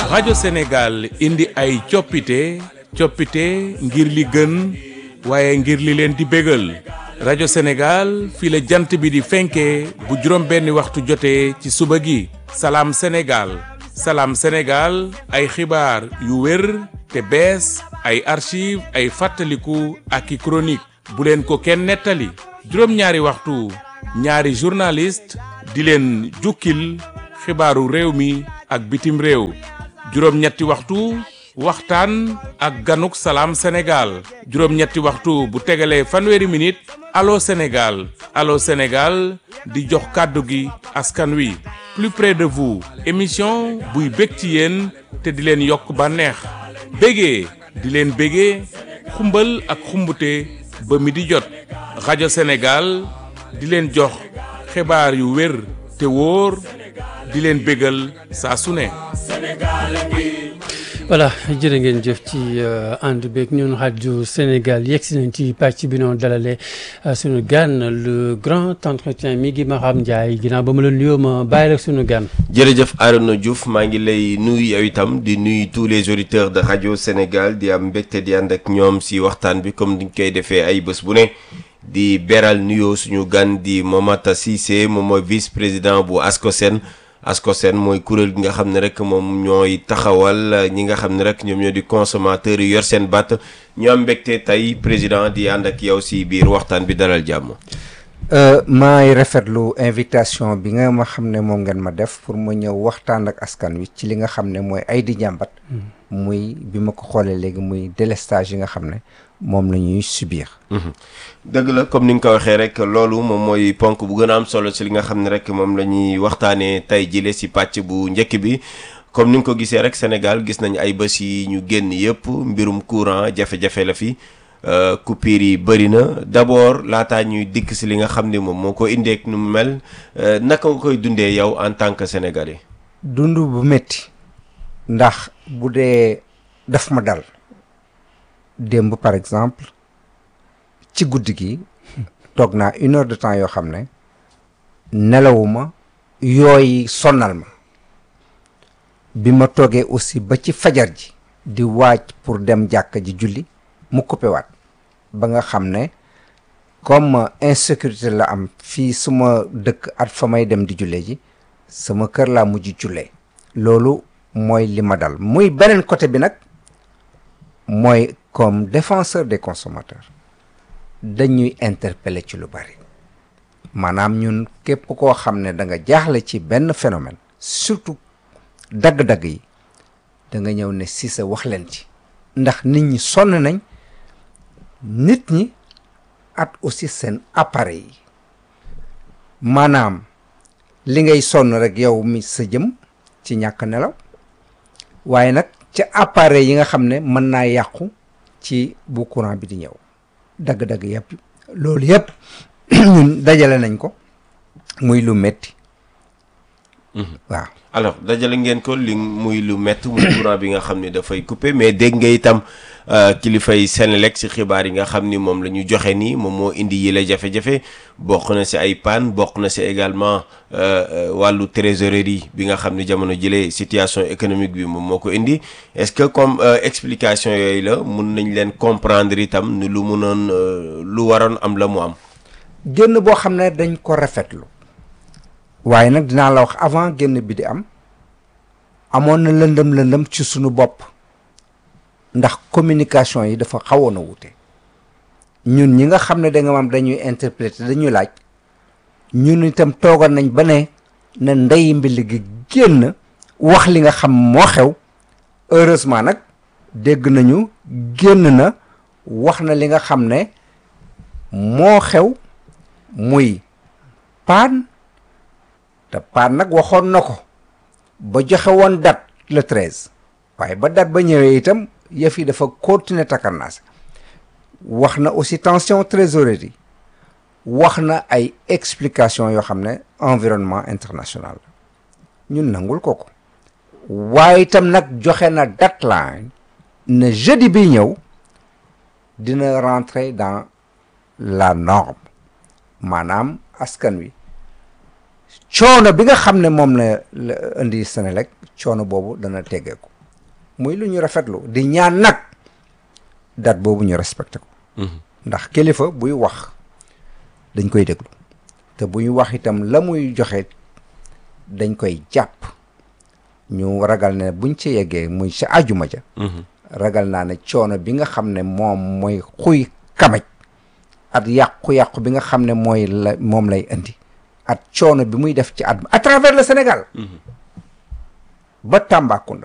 rajo Sénégal indi ay coppite coppite ngir li gën waaye ngir li leen di bégal rajo Sénégal fii la jant bi di fenkee bu juróom benni waxtu jotee ci suba gi salaam Sénégal salaam Sénégal ay xibaar yu wér te bees ay archive ay fàttaliku ak i chronique bu leen ko kenn nettali juróom-ñaari waxtu ñaari journaliste di leen jukkil xibaaru réew mi ak bitim réew juróom-ñetti waxtu waxtaan ak ganuk salaam Sénégal juróom-ñetti waxtu bu tegalee fanweeri minute allo Sénégal allo Sénégal di jox kàddu gi askan wi plus près de vous émission buy bég ci yéen te di leen yokk bànneex bégee di leen bégee xumbal ak xumbute ba mi di jot rajo Sénégal di leen jox xibaar yu wér te wóor di leen bégal saa su ne voilà jërë ngeen jëf ci ànd beeg ñun rajo Sénégal yegg si nañ ci pàcc bi noonu dalale suñu gan le grand entretien mi ngi Maham Ndiaye ginnaaw ba ma la nuyoo ma bàyyi rek suñu gan. jërëjëf Arona Diouf maa ngi lay nuyu yow itam di nuyu tous les auditeurs de rajo Sénégal di am mbégte di ànd ak ñoom si waxtaan bi comme niñ koy defee ay bés bu ne. di beral nuyoo suñu gan di Momata Cissé moom mooy vice président bu ASCOSEN ASCOSEN mooy kuréel gi nga xam ne rek moom ñooy taxawal ñi nga xam ne rek ñoom ñoo di consommateurs yi yor seen batt ñu am mbégte tey président di ànd ak yow si biir waxtaan bi dalal jàmm. maay rafetlu invitation bi nga ma xam ne moom ngeen ma def pour ma ñëw waxtaan ak askan wi ci li nga xam ne mooy ay di jàmbat. muy bi ma ko xoolee léegi muy délestage yi nga xam ne moom la ñuy subir. dëgg la comme ni nga ko waxee rek loolu moom mooy ponk bu gën a am solo si li nga xam ne rek moom la ñuy waxtaanee tey jile si pàcc bu njëkk bi comme ni nga ko gisee rek Sénégal gis nañ ay bés yi ñu génn yëpp mbirum courant jafe-jafe la fi coupure yi bëri na d'abord laataa ñuy dikk si li nga xam ne moom moo ko indeek nu mu mel naka nga koy dundee yow en tant que sénégalais. dund bu métti ndax bu dee daf ma dal démb par exemple ci guddi gi toog naa une heure de temps yoo xam ne nelawuma yooyu sonnal ma bi ma toogee aussi ba ci fajar ji di waaj pour dem jàkka ji julli mu coupé waat ba nga xam ne comme insécurité la am fii suma dëkk at fa may dem di julle ji sama kër laa mujj jullee loolu mooy li ma dal muy beneen côté bi nag mooy comme défenseur des consommateurs dañuy interpeller ci lu bari maanaam ñun képp koo xam ne da nga jaaxle ci benn phénomène surtout dagg-dagg yi da nga ñëw ne si sa wax leen ci ndax nit ñi sonn nañ nit ñi at aussi seen appareil yi maanaam li ngay sonn rek yow mi sa jëm ci ñàkk nelaw waaye nag ca appareil yi nga xam ne mën naa yàqu ci bu courant bi di ñëw dagg-dagg yëpp loolu yëpp ñun dajale nañ ko muy lu metti waaw alors dajale ngeen ko li muy lu métti muy courant bi nga xam ne dafay coupé mais dégg nga itam kilifay Senelec si xibaar yi nga xam ni moom la ñu joxe nii moom moo indi yile jafe-jafe bokk na si ay panne bokk na si également wàllu trésorerie bi nga xam ne jamono jëlee situation économique bi moom moo ko indi est-ce que comme explication yooyu la mun nañ leen comprendre itam ni lu munoon lu waroon am la mu am. génn boo xam ne dañ ko rafetlu waaye nag dinaa la wax avant génn bi di am amoon na lëndëm lëndëm ci sunu bopp ndax communication yi dafa xawoon a wute ñun ñi nga xam ne da nga am dañuy interpréter dañuy laaj ñun itam toogoon nañ ba ne na ndey mbil gi génn wax li nga xam moo xew heureusement nag dégg nañu génn na wax na li nga xam ne moo xew muy paan te paan nag waxoon na ko ba joxe woon date le treize waaye ba date ba ñëwee itam yëf yi dafa continuer takarnaas wax na aussi tension trésorerie wax na ay explication yoo xam ne environnement international ñun nangul ko ko waaye itam nag joxe na deadline ne jeudi bi ñëw dina rentrer dans la norme maanaam askan wi coono bi nga xam ne moom la la indi Senelec coono boobu dana teggeeku muy lu ñu rafetlu di ñaan nag date boobu ñu respecté ko ndax kilifa buy wax dañ koy déglu te buy wax itam la muy joxe dañ koy jàpp ñu ragal ne buñ ci yeggee muy sa ajuma ja ragal naa ne coono bi nga xam ne moom mooy xuy kamaj at yàqu-yàqu bi nga xam ne mooy la moom lay indi at coono bi muy def ci at à travers le Sénégal ba Tambacounda